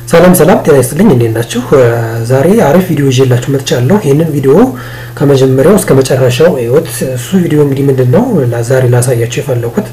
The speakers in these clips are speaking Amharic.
ሰላም ሰላም፣ ጤና ይስጥልኝ። እንዴት ናችሁ? ዛሬ አሪፍ ቪዲዮ ይዤላችሁ መጥቻለሁ። ይህንን ቪዲዮ ከመጀመሪያው እስከ መጨረሻው እዩት። እሱ ቪዲዮ እንግዲህ ምንድን ነው ዛሬ ላሳያችሁ የፈለኩት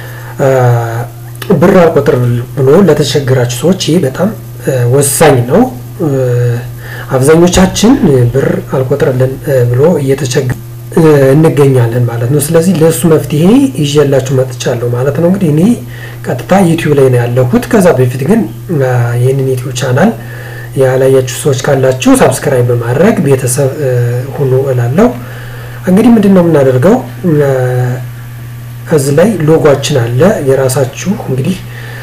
ብር አልቆጥር ብሎ ለተቸገራችሁ ሰዎች ይህ በጣም ወሳኝ ነው። አብዛኞቻችን ብር አልቆጥርልን ብሎ እየተቸገ እንገኛለን ማለት ነው። ስለዚህ ለእሱ መፍትሄ ይዤላችሁ መጥቻለሁ ማለት ነው። እንግዲህ እኔ ቀጥታ ዩቲዩብ ላይ ነው ያለሁት። ከዛ በፊት ግን ይህንን ዩቲዩብ ቻናል ያላያችሁ ሰዎች ካላችሁ ሳብስክራይብ በማድረግ ቤተሰብ ሁኑ እላለሁ። እንግዲህ ምንድን ነው የምናደርገው እዚህ ላይ ሎጓችን አለ የራሳችሁ እንግዲህ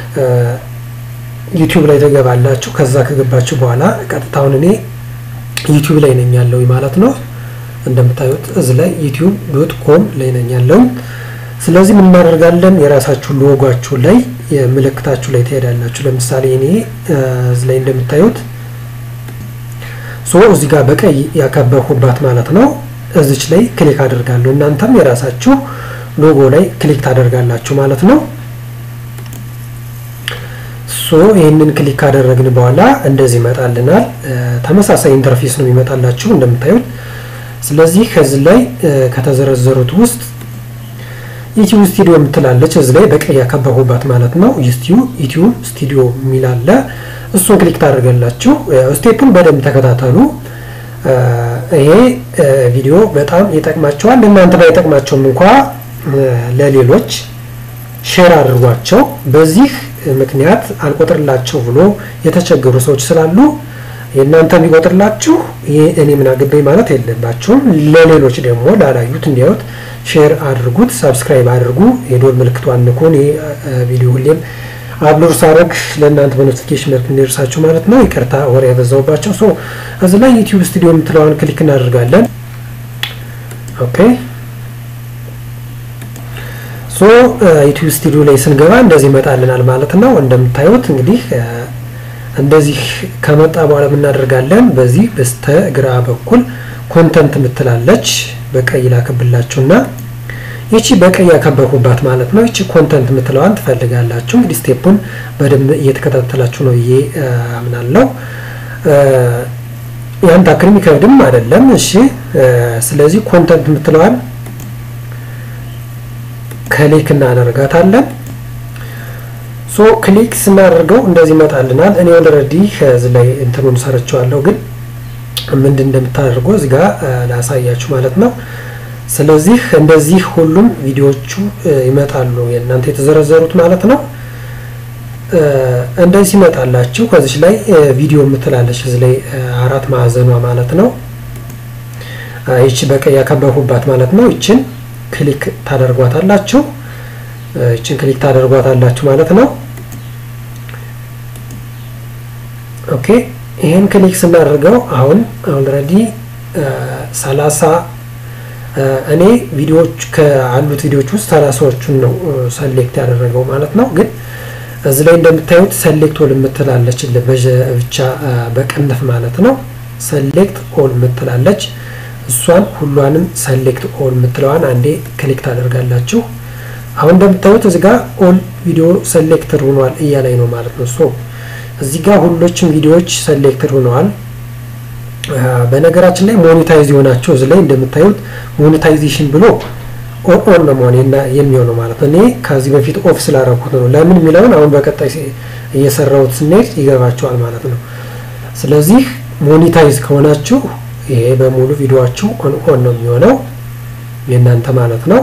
ዩቲዩብ ላይ ተገባላችሁ። ከዛ ከገባችሁ በኋላ ቀጥታውን እኔ ዩቲዩብ ላይ ነኝ ያለው ማለት ነው። እንደምታዩት እዚህ ላይ ዩቲዩብ ዶት ኮም ላይ ነኝ ያለው። ስለዚህ ምን እናደርጋለን? የራሳችሁ ሎጓችሁ ላይ ምልክታችሁ ላይ ትሄዳላችሁ። ለምሳሌ እኔ እዚህ ላይ እንደምታዩት ሶ እዚህ ጋር በቀይ ያከበብኩባት ማለት ነው። እዚች ላይ ክሊክ አደርጋለሁ። እናንተም የራሳችሁ ሎጎ ላይ ክሊክ ታደርጋላችሁ ማለት ነው። ሶ ይህንን ክሊክ ካደረግን በኋላ እንደዚህ ይመጣልናል። ተመሳሳይ ኢንተርፌስ ነው የሚመጣላችሁ እንደምታዩት። ስለዚህ ከዚህ ላይ ከተዘረዘሩት ውስጥ ዩቲዩብ ስቱዲዮ የምትላለች እዚህ ላይ በቀይ ያከበቡባት ማለት ነው። ዩቲዩብ ስቱዲዮ የሚል አለ። እሱን ክሊክ ታደርጋላችሁ። ስቴፑን በደንብ ተከታተሉ። ይሄ ቪዲዮ በጣም ይጠቅማቸዋል። እናንተ ባይጠቅማቸውም እንኳ ለሌሎች ሼር አድርጓቸው። በዚህ ምክንያት አልቆጥርላቸው ብሎ የተቸገሩ ሰዎች ስላሉ የእናንተ የሚቆጥርላችሁ ይህ እኔ ምን አገባኝ ማለት የለባችሁም። ለሌሎች ደግሞ ላላዩት እንዲያዩት ሼር አድርጉት፣ ሳብስክራይብ አድርጉ፣ የዶል ምልክቷን ንኩን። ይህ ቪዲዮ ሁሌም አፕሎድ ሳደርግ ለእናንተ በኖቲፊኬሽን መልክ እንዲደርሳችሁ ማለት ነው። ይቅርታ ወሬ ያበዛውባቸው። ሶ እዚህ ላይ ዩቲዩብ ስቱዲዮ የምትለዋን ክሊክ እናደርጋለን። ኦኬ ሶ ዩቲዩብ ስቱዲዮ ላይ ስንገባ እንደዚህ ይመጣልናል ማለት ነው። እንደምታዩት እንግዲህ እንደዚህ ከመጣ በኋላ የምናደርጋለን በዚህ በስተግራ በኩል ኮንተንት ምትላለች በቀይ ላከብላችሁና ይቺ በቀይ ያከበኩባት ማለት ነው። ይቺ ኮንተንት ምትለዋን ትፈልጋላችሁ። እንግዲህ ስቴፑን በደንብ እየተከታተላችሁ ነው ብዬ አምናለሁ። ያን ታክል የሚከብድም አይደለም። እሺ፣ ስለዚህ ኮንተንት ምትለዋን ክሊክ እናደርጋታለን። ሶ ክሊክ ስናደርገው እንደዚህ ይመጣልናል። እኔ ኦልሬዲ ከዚህ ላይ እንትኑን ሰርቸዋለሁ፣ ግን ምንድን እንደምታደርጉ እዚህ ጋር ላሳያችሁ ማለት ነው። ስለዚህ እንደዚህ ሁሉም ቪዲዮዎቹ ይመጣሉ የእናንተ የተዘረዘሩት ማለት ነው። እንደዚህ ይመጣላችሁ። ከዚች ላይ ቪዲዮ የምትላለች እዚህ ላይ አራት ማዕዘኗ ማለት ነው። ይቺ በቀይ ያከበብኩባት ማለት ነው። ይችን ክሊክ ታደርጓታላችሁ። ይችን ክሊክ ታደርጓታላችሁ ማለት ነው። ኦኬ ይሄን ክሊክ ስናደርገው አሁን ኦልሬዲ ሰላሳ እኔ ቪዲዮዎች ከአሉት ቪዲዮዎች ውስጥ ሰላሳዎቹን ነው ሰሌክት ያደረገው ማለት ነው። ግን እዚህ ላይ እንደምታዩት ሰሌክት ኦል የምትላለች ብቻ በቅንፍ ማለት ነው። ሰሌክት ኦል የምትላለች እሷን ሁሏንም ሰሌክት ኦል የምትለዋን አንዴ ክሊክ ታደርጋላችሁ። አሁን እንደምታዩት እዚህ ጋር ኦል ቪዲዮ ሰሌክትድ ሆኗል እያላይ ነው ማለት ነው። ሶ እዚህ ጋር ሁሎችም ቪዲዮዎች ሰሌክትድ ሆነዋል። በነገራችን ላይ ሞኔታይዝ የሆናቸው እዚህ ላይ እንደምታዩት ሞኔታይዜሽን ብሎ ኦን ነው መሆን የሚሆነው ማለት ነው። እኔ ከዚህ በፊት ኦፍ ስላደረኩት ነው። ለምን የሚለውን አሁን በቀጣይ እየሰራሁት ስንሄድ ይገባቸዋል ማለት ነው። ስለዚህ ሞኔታይዝ ከሆናችሁ ይሄ በሙሉ ቪዲዮችሁ ኦን ኦን ነው የሚሆነው የእናንተ ማለት ነው።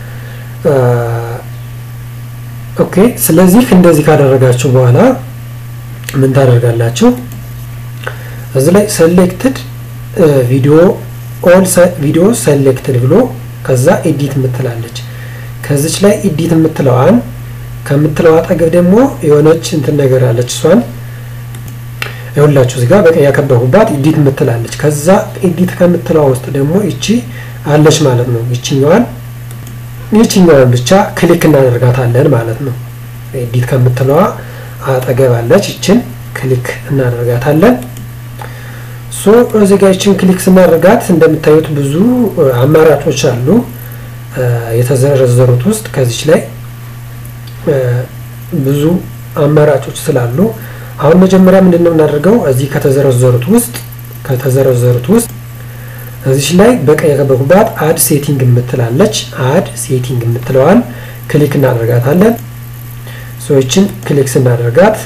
ኦኬ ስለዚህ እንደዚህ ካደረጋችሁ በኋላ ምን ታደርጋላችሁ? እዚህ ላይ ሰሌክትድ ቪዲዮ ኦል ቪዲዮ ሰሌክትድ ብሎ ከዛ ኤዲት የምትላለች ከዚች ላይ ኤዲት የምትለዋን ከምትለው አጠገብ ደግሞ የሆነች እንትን ነገር አለች። እሷን ይኸውላችሁ እዚህ ጋር በቀይ ያከበኩባት ኤዲት የምትላለች። ከዛ ኤዲት ከምትለዋ ውስጥ ደግሞ ይቺ አለች ማለት ነው። ይችኛዋን ይችኛዋን ብቻ ክሊክ እናደርጋታለን ማለት ነው። ኤዲት ከምትለዋ አጠገብ አለች። ይችን ክሊክ እናደርጋታለን። ሶ እዚህ ጋር ይችን ክሊክ ስናደርጋት እንደምታዩት ብዙ አማራጮች አሉ የተዘረዘሩት ውስጥ ከዚች ላይ ብዙ አማራጮች ስላሉ አሁን መጀመሪያ ምንድን ነው የምናደርገው? እዚህ ከተዘረዘሩት ውስጥ ከተዘረዘሩት ውስጥ እዚች ላይ በቀይ ያከበኩባት አድ ሴቲንግ የምትላለች አድ ሴቲንግ የምትለዋን ክሊክ እናደርጋታለን። ሰዎችን ክሊክ ስናደርጋት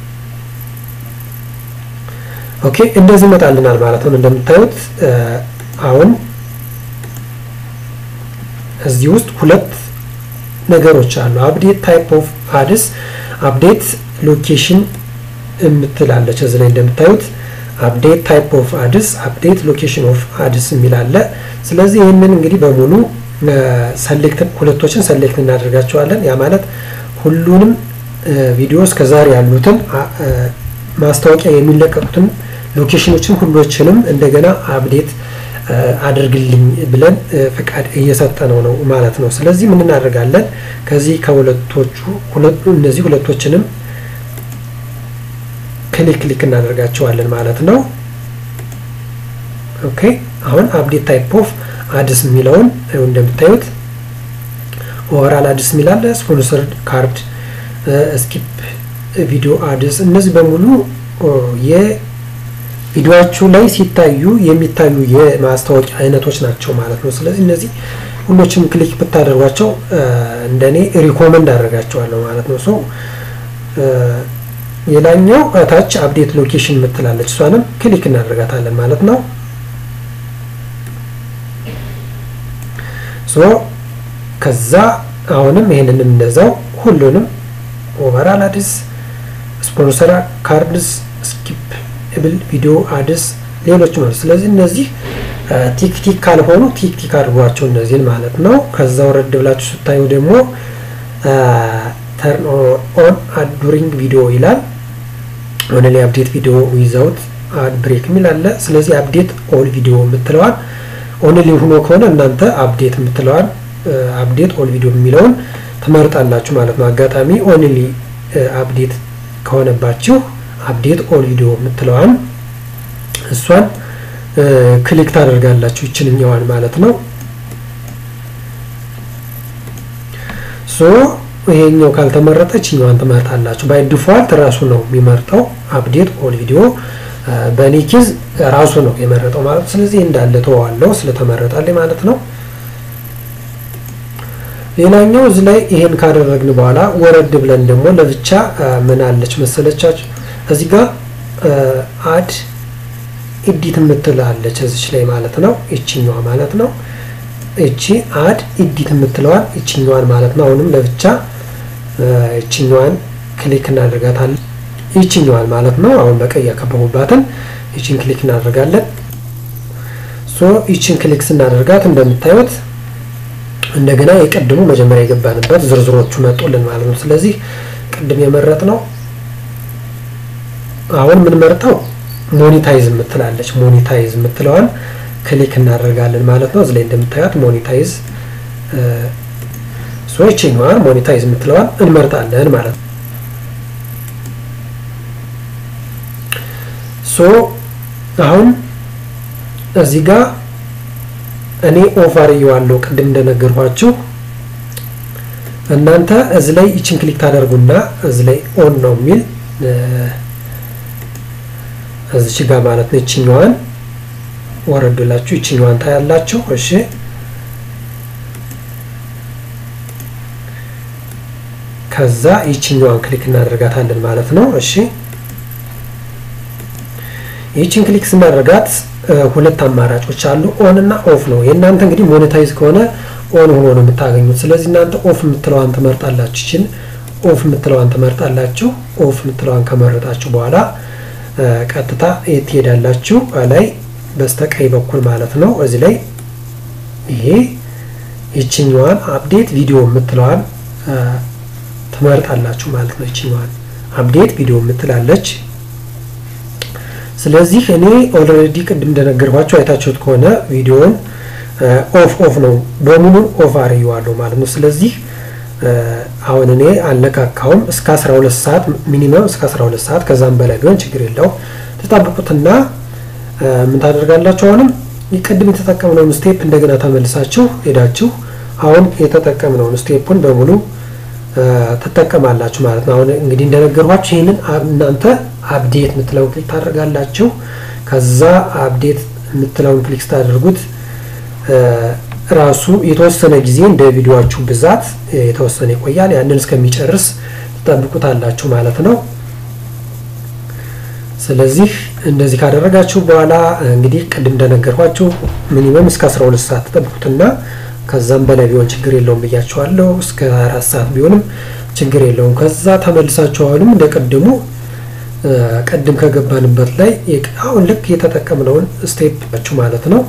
ኦኬ እንደዚህ ይመጣልናል ማለት ነው። እንደምታዩት አሁን እዚህ ውስጥ ሁለት ነገሮች አሉ። አፕዴት ታይፕ ኦፍ አድስ፣ አፕዴት ሎኬሽን የምትላለች እዚህ ላይ እንደምታዩት አፕዴት ታይፕ ኦፍ አድስ፣ አፕዴት ሎኬሽን ኦፍ አድስ የሚል አለ። ስለዚህ ይህንን እንግዲህ በሙሉ ሰሌክት ሁለቶችን ሰሌክት እናደርጋቸዋለን። ያ ማለት ሁሉንም ቪዲዮ እስከዛሬ ያሉትን ማስታወቂያ የሚለቀቁትን ሎኬሽኖችን ሁሎችንም እንደገና አፕዴት አድርግልኝ ብለን ፍቃድ እየሰጠነው ነው ማለት ነው። ስለዚህ ምን እናደርጋለን? ከዚህ ከሁለቶቹ እነዚህ ሁለቶችንም ክሊክ ክሊክ እናደርጋቸዋለን ማለት ነው። ኦኬ አሁን አፕዴት ታይፕ ኦፍ አድስ የሚለውን እንደምታዩት ኦቨራል አድስ የሚላለ ስፖንሰርድ ካርድ፣ ስኪፕ ቪዲዮ አድስ እነዚህ በሙሉ የቪዲዮችሁ ላይ ሲታዩ የሚታዩ የማስታወቂያ አይነቶች ናቸው ማለት ነው። ስለዚህ እነዚህ ሁሎችም ክሊክ ብታደርጓቸው እንደኔ ሪኮመንድ አደርጋቸዋለሁ ማለት ነው። ሶ ሌላኛው ታች አፕዴት ሎኬሽን የምትላለች እሷንም ክሊክ እናደርጋታለን ማለት ነው። ሶ ከዛ አሁንም ይሄንንም እንደዛው ሁሉንም ኦቨራል አድስ፣ ስፖንሰር ካርድስ፣ ስኪፕ ብል ቪዲዮ አድስ፣ ሌሎች ማለት ስለዚህ እነዚህ ቲክቲክ ካልሆኑ ቲክቲክ አድርጓቸው እነዚህን ማለት ነው። ከዛ ወረድ ብላችሁ ስታዩ ደግሞ ተርን ኦን አድ ዱሪንግ ቪዲዮ ይላል። ኦንሊ አፕዴት ቪዲዮ ዊዛውት አድ ብሬክ የሚል አለ። ስለዚህ አፕዴት ኦል ቪዲዮ የምትለዋል ኦንሊ ሆኖ ከሆነ እናንተ አፕዴት የምትለዋል አፕዴት ኦል ቪዲዮ የሚለውን ትመርጣላችሁ ማለት ነው። አጋጣሚ ኦንሊ አፕዴት ከሆነባችሁ አፕዴት ኦል ቪዲዮ የምትለዋን እሷን ክሊክ ታደርጋላችሁ ይችንኛዋን ማለት ነው። ሶ ይሄኛው ካልተመረጠ ይችኛዋን ትመርጣላችሁ። ባይ ዲፎልት ራሱ ነው የሚመርጠው አፕዴት ኦል ቪዲዮ በእኔ ኬዝ ራሱ ነው የመረጠው ማለት ነው። ስለዚህ እንዳለ ተዋለው ስለተመረጠልኝ ማለት ነው። ሌላኛው እዚህ ላይ ይሄን ካደረግን በኋላ ወረድ ብለን ደግሞ ለብቻ ምን አለች መሰለቻችሁ እዚህ ጋር አድ ኢዲት የምትላለች እዚች ላይ ማለት ነው። ይችኛዋ ማለት ነው። እቺ አድ ኢዲት የምትለዋን ይችኛዋን ማለት ነው። አሁንም ለብቻ ይችኛዋን ክሊክ እናደርጋታለን። ይችኛዋን ማለት ነው። አሁን በቀይ ያከበቡባትን ይችን ክሊክ እናደርጋለን። ሶ ይችን ክሊክ ስናደርጋት እንደምታዩት እንደገና የቀድሞ መጀመሪያ የገባንበት ዝርዝሮቹ መጡልን ማለት ነው። ስለዚህ ቅድም የመረጥ ነው አሁን የምንመርጠው ሞኒታይዝ የምትላለች ሞኒታይዝ የምትለዋን ክሊክ እናደርጋለን ማለት ነው። እዚህ ላይ እንደምታዩት ሞኒታይዝ ሶይችኛዋን ሞኒታይዝ የምትለዋን እንመርጣለን ማለት ነው። ሶ አሁን እዚህ ጋር እኔ ኦፍ አርየዋለሁ ቅድም እንደነገርኳችሁ እናንተ እዚህ ላይ ይችን ክሊክ ታደርጉና እዚህ ላይ ኦን ነው የሚል እዚች ጋር ማለት ነው። ይችኛዋን ወረዱላችሁ ይችኛዋን ታያላችሁ። እሺ ከዛ ይችኛዋን ክሊክ እናደርጋታለን ማለት ነው። እሺ ይችን ክሊክ ስናደርጋት ሁለት አማራጮች አሉ፣ ኦን እና ኦፍ ነው። የእናንተ እንግዲህ ሞኔታይዝ ከሆነ ኦን ሆኖ ነው የምታገኙት። ስለዚህ እናንተ ኦፍ የምትለዋን ትመርጣላችሁ። ይችን ኦፍ የምትለዋን ትመርጣላችሁ። ኦፍ የምትለዋን ከመረጣችሁ በኋላ ቀጥታ የት ትሄዳላችሁ? ላይ በስተቀኝ በኩል ማለት ነው። እዚህ ላይ ይሄ ይችኛዋን አፕዴት ቪዲዮ የምትለዋን ትመርጣላችሁ ማለት ነው። ይችኛዋን አፕዴት ቪዲዮ የምትላለች። ስለዚህ እኔ ኦልሬዲ ቅድም እንደነገርኳቸው አይታችሁት ከሆነ ቪዲዮውን ኦፍ ኦፍ ነው በሙሉ ኦፍ አርየዋለሁ ማለት ነው። ስለዚህ አሁን እኔ አልነካካውም እስከ 12 ሰዓት ሚኒመም እስከ 12 ሰዓት ከዛም በላይ ቢሆን ችግር የለው ተጣብቁትና ምን ታደርጋላችሁ? አሁንም ቅድም የተጠቀምነውን ስቴፕ እንደገና ተመልሳችሁ ሄዳችሁ አሁን የተጠቀምነውን ስቴፑን በሙሉ ትጠቀማላችሁ ማለት ነው። አሁን እንግዲህ እንደነገርኳችሁ ይህንን እናንተ አፕዴት የምትለውን ክሊክ ታደርጋላችሁ። ከዛ አፕዴት የምትለውን ክሊክ ስታደርጉት ራሱ የተወሰነ ጊዜ እንደ ቪዲዮችሁ ብዛት የተወሰነ ይቆያል። ያንን እስከሚጨርስ ትጠብቁታላችሁ ማለት ነው። ስለዚህ እንደዚህ ካደረጋችሁ በኋላ እንግዲህ ቅድም እንደነገርኳችሁ ሚኒመም እስከ 12 ሰዓት ተጠብቁትና ከዛም በላይ ቢሆን ችግር የለውም ብያችኋለሁ። እስከ አራት ሰዓት ቢሆንም ችግር የለውም። ከዛ ተመልሳችሁ አሁንም እንደ ቅድሙ ቅድም ከገባንበት ላይ አሁን ልክ የተጠቀምነውን ስቴፕ ማለት ነው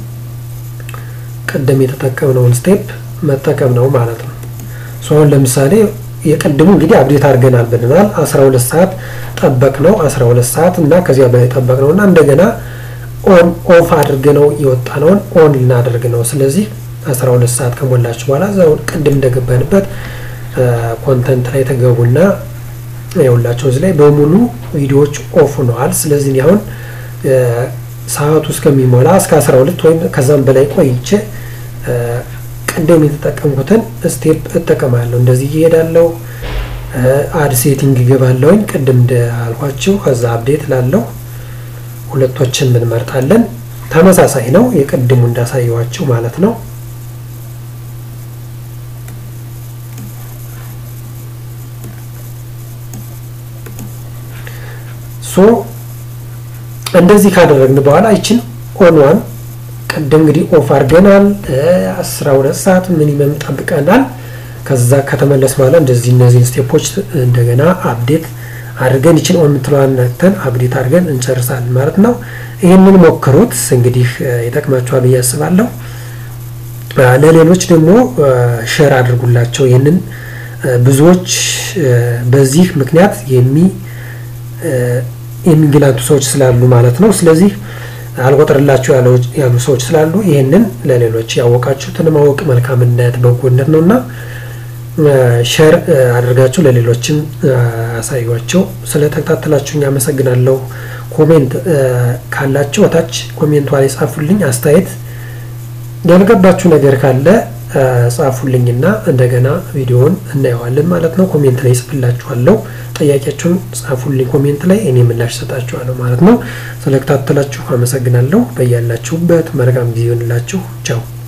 ቅድም የተጠቀምነውን ስቴፕ መጠቀም ነው ማለት ነው። አሁን ለምሳሌ የቅድሙ እንግዲህ አብዴት አድርገናል ብለናል። 12 ሰዓት ጠበቅ ነው 12 ሰዓት እና ከዚያ በላይ ጠበቅ ነው እና እንደገና ኦን ኦፍ አድርገነው የወጣነውን ኦን ልናደርግ ነው። ስለዚህ 12 ሰዓት ከሞላችሁ በኋላ እዛው ቅድም እንደገባንበት ኮንተንት ላይ ተገቡና የሁላቸው እዚህ ላይ በሙሉ ቪዲዮዎች ኦፍ ሆነዋል። ስለዚህ አሁን ሰዓቱ እስከሚሞላ እስከ 12 ወይም ከዛም በላይ ቆይቼ ቅድም የተጠቀምኩትን ስቴፕ እጠቀማለሁ። እንደዚህ እየሄዳለሁ። አድ ሴቲንግ እገባለሁኝ ቅድም እንዳልኳችሁ። ከዛ አፕዴት ላለው ሁለቶችን እንመርጣለን። ተመሳሳይ ነው የቅድሙ እንዳሳየዋችሁ ማለት ነው። ሶ እንደዚህ ካደረግን በኋላ ይችን ኦንዋን ቅድም እንግዲህ ኦፍ አድርገናል። አስራ ሁለት ሰዓት ሚኒመም ጠብቀናል። ከዛ ከተመለስ በኋላ እንደዚህ እነዚህን ስቴፖች እንደገና አፕዴት አድርገን ይችን ኦን የምትለዋን ነክተን አፕዴት አድርገን እንጨርሳለን ማለት ነው። ይህንን ሞክሩት እንግዲህ ይጠቅማችኋል ብዬ አስባለሁ። ለሌሎች ደግሞ ሼር አድርጉላቸው። ይህንን ብዙዎች በዚህ ምክንያት የሚ የሚንገላቱ ሰዎች ስላሉ ማለት ነው። ስለዚህ አልቆጥርላችሁ ያሉ ሰዎች ስላሉ ይህንን ለሌሎች ያወቃችሁትን ማወቅ መልካምነት፣ በጎነት ነው እና ሸር አድርጋችሁ ለሌሎችም አሳዩቸው። ስለተከታተላችሁኝ አመሰግናለሁ። ኮሜንት ካላችሁ ወታች ኮሜንቷ ላይ ጻፉልኝ። አስተያየት ያልገባችሁ ነገር ካለ ጻፉልኝና እንደገና ቪዲዮውን እናየዋለን ማለት ነው። ኮሜንት ላይ ጽፍላችኋለሁ። ጥያቄያችሁን ጻፉልኝ ኮሜንት ላይ እኔ ምላሽ ሰጣችኋለሁ ማለት ነው። ስለተከታተላችሁ አመሰግናለሁ። በያላችሁበት መልካም ጊዜ ይሆንላችሁ። ቻው